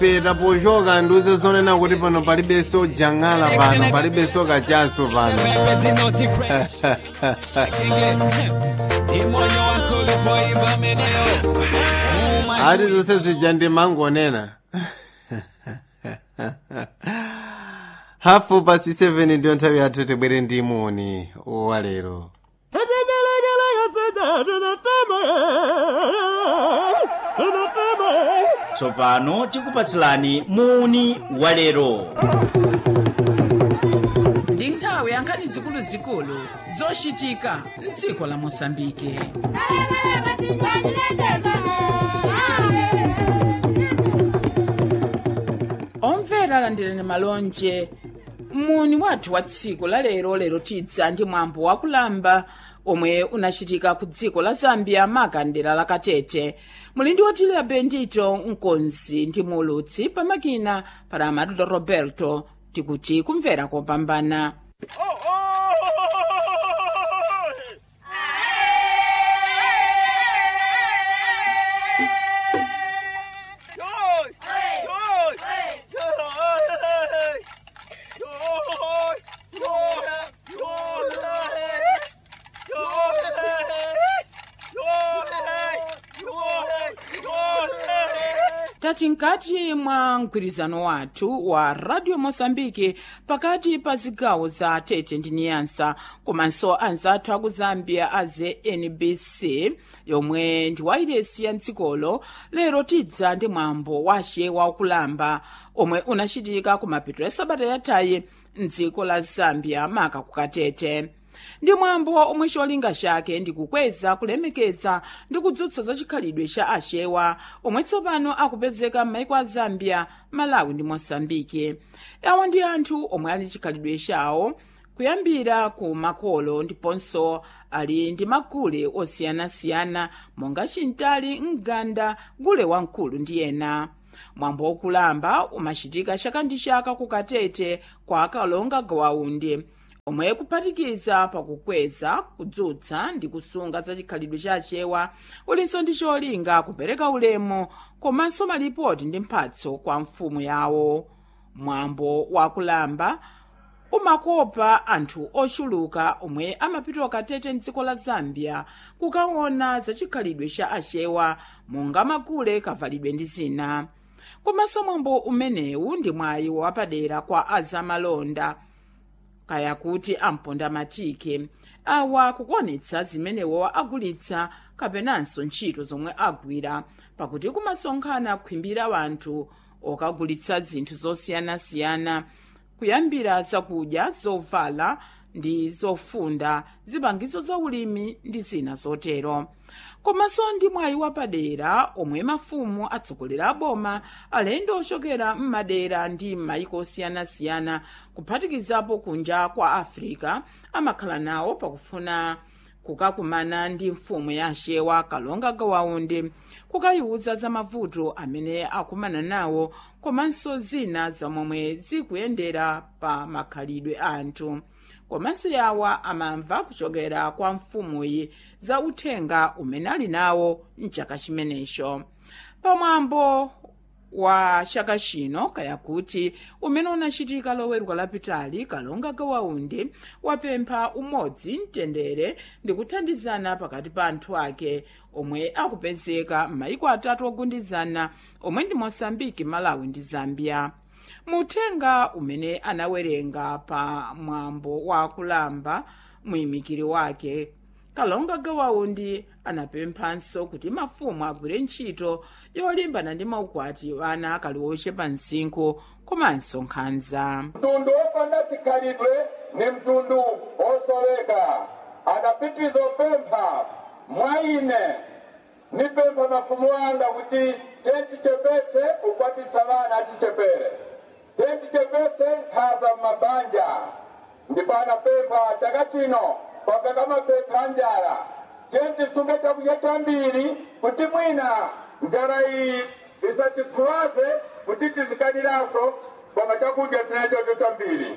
peta pochoka ndiuze zonena kuti pano palibenso jang'ala pano palibenso kachaso pano ati zonse zija ndimangonena hafu pasi 7 ndiyo nthawi yathu tibwere ndi moni walero tsopano tikupatsilani muni walero ndi nthawi ya nkhani zikuluzikulu zochitika mdziko la mosambike omvera landirani malonje muni wathu wa tsiku la lero lero tidza ndi mwambo wakulamba omwe unachitika ku dziko la zambia makandela la katete muli ndi otiliya bendito mkonzi ndi mulutsi pamakina para amadulo roberto tikuti kumvera kopambana tati nkati mwa mgwirizano wathu wa radio mosambike pakati pa zigawo za tete ndi niyansa komanso anzathu aku zambia a znbc yomwe ndi wairesi ya mdzikolo lero tidza ndi mwambo wace wakulamba omwe unachitika ku mapeto ya sabata yathayi mdziko la zambia maka ku katete ndi mwambo omwe cholinga chake ndi kukweza kulemekeza ndi kudzutsa za chikhalidwe cha achewa omwe tsopano akupezeka m'maiko a zambia malawi ndi mosambike awa ndi anthu omwe ali chikhalidwe chawo kuyambira ku makolo ndiponso ali ndi magule osiyanasiyana monga chintali mganda gule wamkulu ndi ena mwambo wokulamba umachitika chaka ndi chaka ku katete kwa akalonga gawaundi omwe kuphatikiza pakukweza kudzutsa ndi kusunga za chikhalidwe cha achewa ulinso ndi cholinga kupereka ulemu komanso malipoti ndi mphatso kwa mfumu yawo mwambo wakulamba umakopa anthu ochuluka omwe amapita katete mdziko la zambia kukaona za chikhalidwe cha achewa monga magule kavalidwe ndi zina komanso mwambo umenewu ndi mwayi wapadera kwa azamalonda kaya kuti amponda matike awa kukuonetsa zimenewo agulitsa kapenanso ntchito zomwe agwira pakuti kumasonkhana kukhimbira wanthu okagulitsa zinthu zosiyanasiyana kuyambira zakudya zovala ndi zofunda zipangizo za ulimi ndi zina zotero komanso ndi mwayi wapadera omwe mafumu atsogoleri a boma alendo ochokera m'madera ndi m'mayiko osiyanasiyana kuphatikizapo kunja kwa africa amakhala nawo pakufuna kukakumana ndi mfumu ya achewa kalonga gawaundi kukayiwuza za mavuto amene akumana nawo komanso zina zamomwe zikuyendera pa makhalidwe a anthu komanso yawa amamva kuchokera kwa mfumuyi za uthenga umene ali nawo mchaka chimenecho pamwambo wa chaka chino kaya kuti umene unachitika loweruka lapitali kalonga gawaundi wapempha umodzi mtendere ndi kuthandizana pakati pa anthu ake omwe akupezeka m'mayiko atatu ogundizana omwe ndi mosambiki malawi ndi zambia muthenga umene anawerenga pa mwambo wa kulamba muyimikiri wake kalonga gawaundi anapemphanso kuti mafumu agwire ntchito yolimbana ndi maukwati ana akali ochepa msinkhu komanso nkhanza mtundu wopanda chikhalidwe ni mtundu wosoleka adapitiza opempha mwa ine nipempha mafumu anga kuti tentichepetse ukwatisa vana achichepere tentichepetse nkhaza m'mabanja ndipo anapempha chaka chino kwapeka mapempha njala tentisunge chakudya chambiri kuti mwina njala iyi isatifuwaze kuti tizikaniranso koma chakudya tinachocho chambiri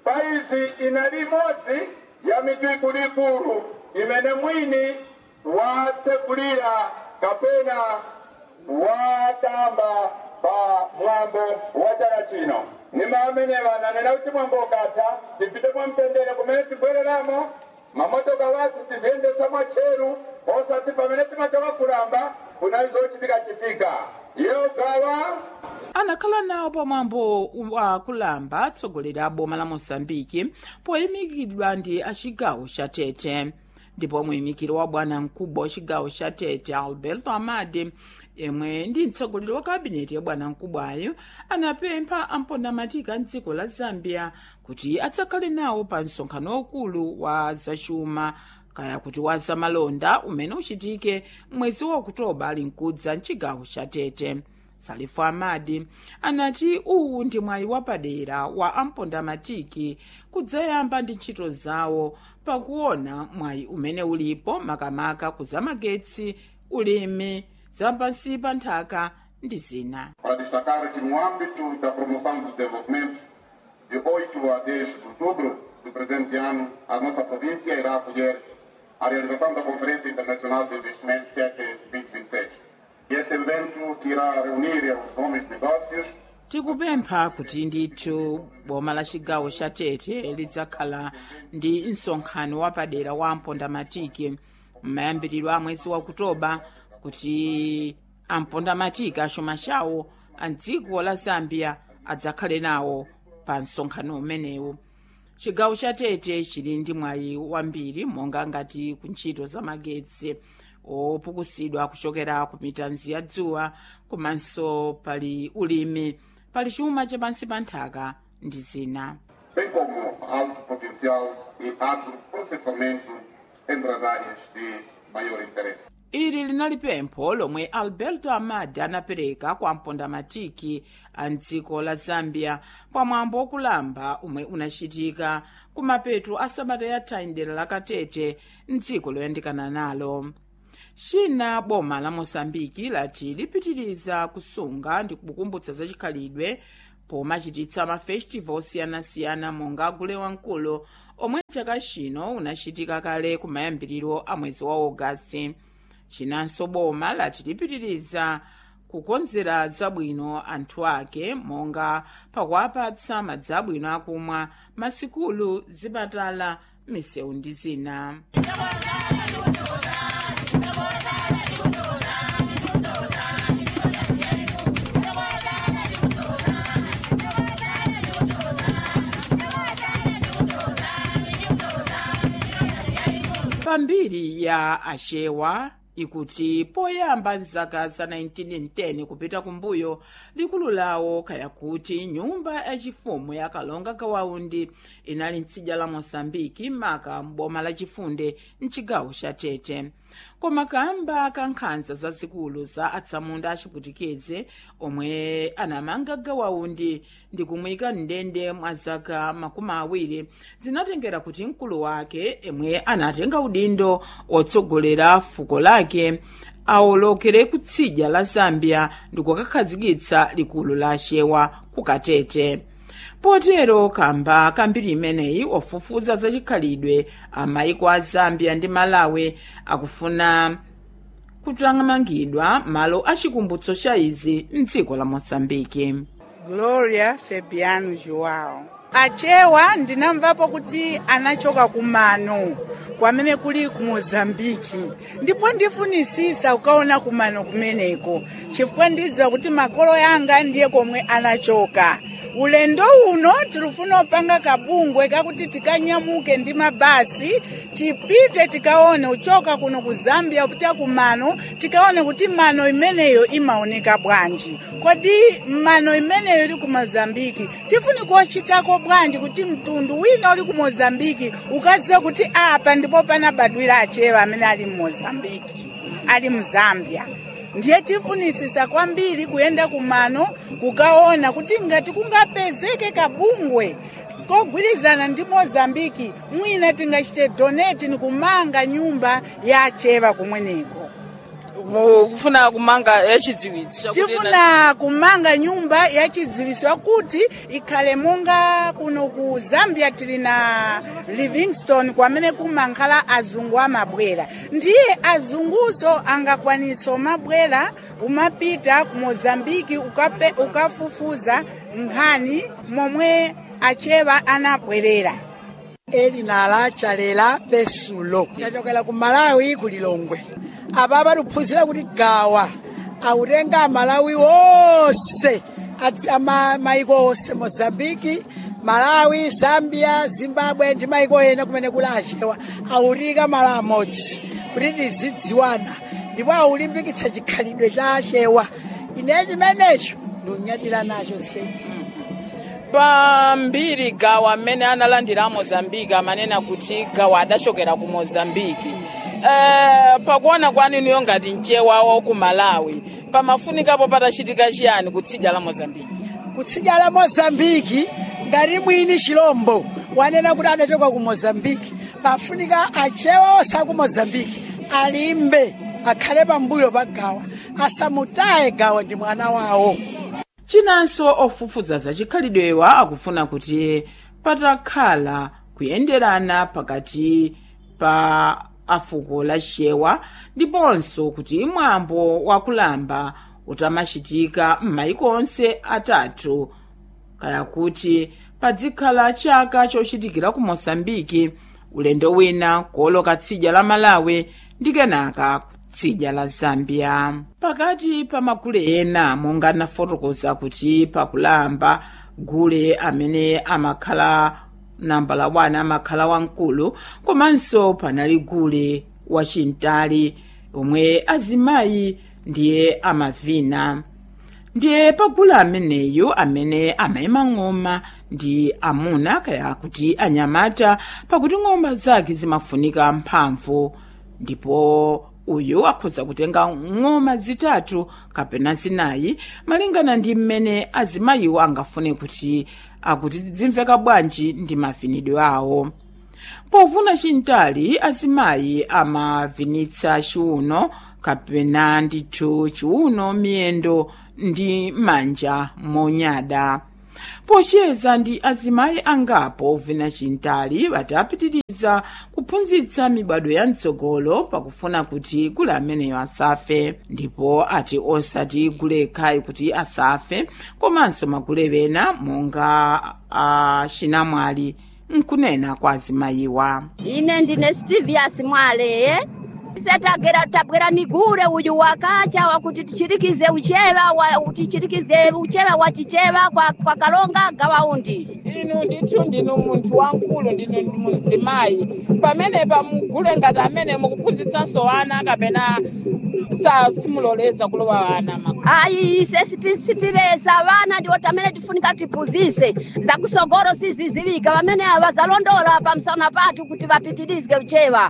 paizi inali imodzi ya mitu ikuluikulu imene mwini watsekulira kapena watamba pa mwambo wa chaka chino nimamene vananena kuti mwambo ukatha tipite mwamtendere kumene tibwereramo mamotoka wathu tiziyendesa mwatcheru osati pamene timachoka kulamba kunali zochitika-chitika iyo gawa anakhala nawo pamwambo wa kulamba atsogoleri a boma la mosambiki poyimikidwa ndi achigawo cha tete ndipo muyimikiri wa bwana mkubwa wa chigawo cha tete alberto amade yemwe ndi mtsogoleri wa kabineti ya bwana mkubwayo anapempha ampondamatika mdziko la zambia kuti adzakhale nawo pa msonkhano waukulu wa zachuma kaya kuti wa zamalonda umene uchitike mwezi wa okutoba ali mkudza mchigawo cha tete salifu amadi anati uwu ndi mwayi wapadera wa ampondamatiki kudzayamba ndi ntchito zawo pakuona mwayi umene ulipo makamaka kuzamagetsi ulimi zapansi pa nthaka ndi zina para destacar que no âmbito da promoção do desenvolvimento, de 8 a 10 de outubro do presente ano, a nossa província irá acolher a realização da Conferência Internacional de Investimento TEC 2026. E esse evento que irá reunir os homens de negócios tikupempha kuti ndithu boma la chigawo cha tete lidzakhala ndi msonkhano wapadera wa ampondamatiki m'mayambiriro a mwezi wa okutoba kuti ampondamatiki achuma chawo a dziko la zambia adzakhale nawo pa msonkhano umenewu chigawo cha tete chili ndi mwayi wambiri monga ngati ku ntchito za magetsi opukusidwa kuchokera ku mitanzi ya dzuwa komanso pali ulimi pali chuma chapansi pa nthaka ndi zina bem como alto potencial e agroprocessamento entre as áreas de maior interesse. ili linali pempho lomwe alberto amadi anapereka kwa mpondamatiki a mdziko la zambia pamwambo wokulamba umwe unachitika kumapeto a sabata yatha mdera la katete mdziko loyandikana nalo china boma la mosambiki lati lipitiriza kusunga ndi kukumbutsa zachikhalidwe pomachititsa mafestival osiyanasiyana monga gule wamkulu omwe chaka chino unachitika kale kumayambiriro a mwezi wa ogasiti chinanso boma lati lipitiriza kukonzera zabwino anthu ake monga pakuwapatsa madzi abwino akumwa masikulu zipatala misewu ndi zina pambiri ya achewa ikuti poyamba mzaka za 1910 kupita kumbuyo likulu lawo kaya kuti nyumba yachifumu ya kalonga kawaundi inali mtsidya la mosambiki maka m'boma la chifunde mchigawo cha tete koma kamba ka nkhanza zazikulu za atsamunda achiputikizi omwe anamanga gawaundi ndi kumuyika mndende mwa zaka makumi awiri zinatengera kuti mkulu wake emwe anatenga udindo otsogolera fuko lake awolokere kutsidya la zambia ndi kukakhazikitsa likulu la achewa ku katete potero kamba kambiri imeneyi ofufuza zachikhalidwe amayiko a zambia ndi malawi akufuna kutamangidwa malo achikumbutso cha izi mdziko la mosambiki gloria fabiano joao achewa ndinamvapo kuti anachoka kumano kwamene kuli ku mozambiki ndipo ndifunisisa kukaona kumano kumeneko chifukwa ndidziwa kuti makolo yanga ndiye komwe anachoka ulendo uno tilufuna upanga kabungwe kakuti tikanyamuke ndi mabasi tipite tikaone uchoka kuno ku zambia kupita kumano tikaone kuti mano imeneyo imaoneka bwanji kodi mano imeneyo ili ku mozambiki tifuni kuchitako bwanji kuti mtundu wina uli ku mozambiki ukadziwe kuti apa ndipo panabadwira achewa amene ali mu mozambiki ali mu zambia ndiye tifunisisa kwambiri kuyenda kumano kukaona kuti ngati kungapezeke kabungwe kogwirizana ndi mozambiki mwina tingachite donate ni kumanga nyumba ya achewa kumweneko mu- kufuna kumanga yachidziwitsi chakuti ena- tifuna kumanga nyumba yachidziwitso kuti ikhale monga kuno ku zambia tili na livingston kwamene kumankhala azungu amabwera ndiye azunguso angakwanitsa umabwera umapita ku mozambiki ukape, ukafufuza nkhani momwe achewa anabwerera elinala chalela pesulo tachokera ku malawi ku lilongwe apa patuphunzira kuti gawa autenga amalawi wonse adzi- ama- maiko onse mozambiki malawi zambia zimbabwe ndi maiko ena kumene kuli achewa autika malo amodzi kuti tizidziwana ndipo aulimbikitsa chikhalidwe cha achewa ine chimenecho ndiunyadira nacho zedi pambiri gawa amene analandira a mozambiki amanena kuti gawa adachokera ku mozambiki eh, pakuona kwanuyo ngati mchewa wa ku malawi pamafunikapo patachitika chiyani kutsidya la mozambiki kutsidya la mozambiki ngati mwini chilombo wanena kuti adachoka ku mozambiki pafunika achewa onse aku mozambiki alimbe akhale pambuyo pa gawa asamutaye gawa ndi mwana wawo chinanso ofufuza za chikhalidwewa akufuna kuti patakhala kuyenderana pakati pa afuko la chewa ndiponso kuti mwambo wakulamba utamachitika m'mayiko onse atatu kaya kuti padzikhala chaka chochitikira ku mosambiki ulendo wina kuoloka tsidya la malawi ndi kenaka tsidya la zambia pakati pa magule ena monga anafotokoza kuti pakulamba gule amene amakhala nambala 1 amakhala wamkulu komanso panali gule wachintali omwe azimayi ndiye amavina ndiye pagulu ameneyu amene amayima ng'oma ndi amuna kaya kuti anyamata pakuti ng'oma zake zimafunika mphamvu ndipo uyu akhoza kutenga ng'oma zitatu kapena zinayi malingana ndi mmene azimayiwo angafune kuti akuti zimveka bwanji ndi mavinidwe awo povuna chintali azimayi amavinitsa chiuno kapena ndithu chiuno miyendo ndi manja monyada pocheza ndi azimayi angapo ovina chintali batapitiriza kuphunzitsa mibado ya mtsogolo pakufuna kuti gule ameneyo asafe ndipo ati osati gule khayi kuti asafe komanso magule ena monga a chinamwali nkunena kwa azimayiwa ine ndine stivias mwaleye setagera tabwera nigure uyu wakacha wakuti tichirikize uchewa wa, tichirikize uchewa wa chichewa kwa, kwa kalonga gawaundi inu ndithu ndinu munthu wamkulu ndinu muzimayi pamenepa mugule ngati amene mukuphunzitsanso ana kapena sa simuloleza kulowa ana maku ayi ise siti- sitilesa vana ndiwo tamene tifunika tiphunzise zakusogolo siziziwika pamene avazalondola pamsana pathu kuti vapitirize uchewa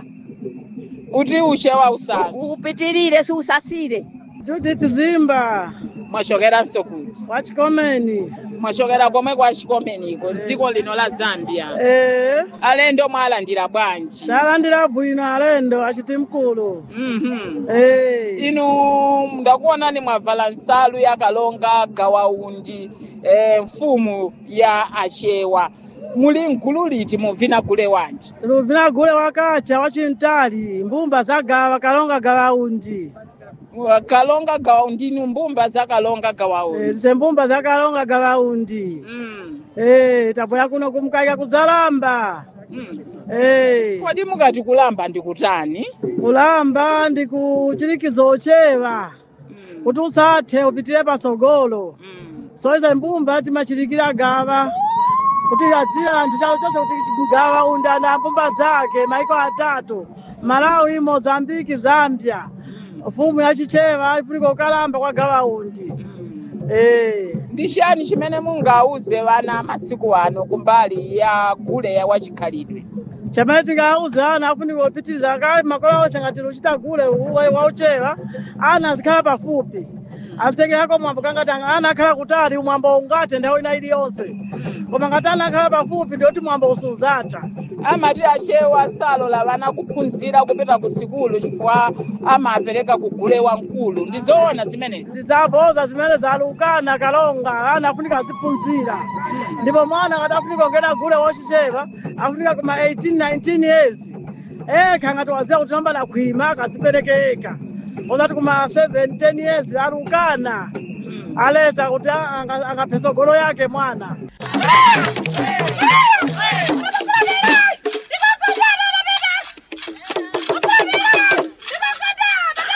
kuti uchewa usanu upitirire siusasire Judith Zimba mwachokeranso kuti wachikomeni mwachokera komwe kwa chikomeniko dziko lino la zambia ee alendo mwalandira bwanji talandira bwino alendo achiti mkulu Mhm. ee inu ndakuonani mwavala nsalu ya kalonga gawaundi eh, mfumu ya achewa muli mgulu liti muvina gule wanji tiluvina gule wakacha wachintali mbumba zagawa kalonga gawaundi kalonga gawaundi ni mbumba za kalonga gawaundi ize mbumba za kalonga gawaundi mm. ee tabwera kuno kumkaika kuzalamba mm. ee kodi mukati kulamba ndikutani kulamba ndi kuchirikiza ochewa mm. kuti usathe upitire pasogolo mm. so izo mbumba timachirikira gawa kuti adziwe anthu chalo chonse kuti gawa undana mbumba zake maiko atatu malawi mozambiki zambia mfumu yachichewa ifunika ukalamba kwa gawa undi eh ndi chiyani chimene mungauze vana masiku ano kumbali ya gule ya wachikhalidwe chamene tingauze ana afunika upitiriza akali makolo onse ngati luchita gule wauchewa ana azikhala pafupi azitengerako mwambo kangati ana akhala kutali umwambo ungate nthawi ina iliyonse koma ngati anakhala pafupi ndiyoti mwambo usuzatha amati achewa salola vana kuphunzira kupita ku sikulu chifukwa amapereka kugule wamkulu ndizoona zimenezi zidzaboza zimene zalukana kalonga ana afunika aziphunzira ndipo mwana ngati afunika kungena gule wochichepa afunika kuma 18 19 years ekha ngati waziya kuti nambala khwima akazipereke eka ozati kuma 7 10 years alukana aleza kuti anga- angaphe tsogolo yake mwana